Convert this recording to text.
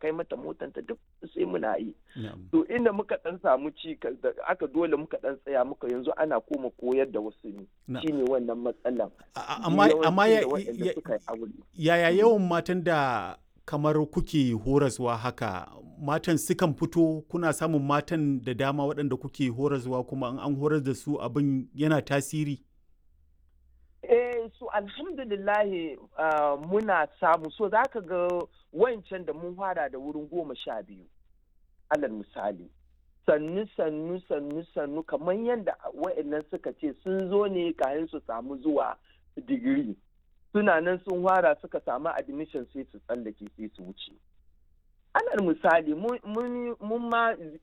kai mata motanta duk sai muna yi to inda muka dan samu ci da aka dole muka dan tsaya muka yanzu ana koma koyar da wasu ne shine wannan matsalan amma amma yaya yawan matan da kamar kuke horaswa haka matan sukan fito kuna samun matan da dama waɗanda kuke horaswa kuma an horar da su abin yana tasiri eh so alhamdulillahi uh, muna samu so za ka ga wancan da mun fara da wurin goma sha biyu alal misali sannu sannu sannu sannu kamar yadda wa'annan suka ce sun zo ne kayan su samu zuwa digiri suna nan sun fara suka samu admission sai su tsallake sai su wuce alal misali mun ma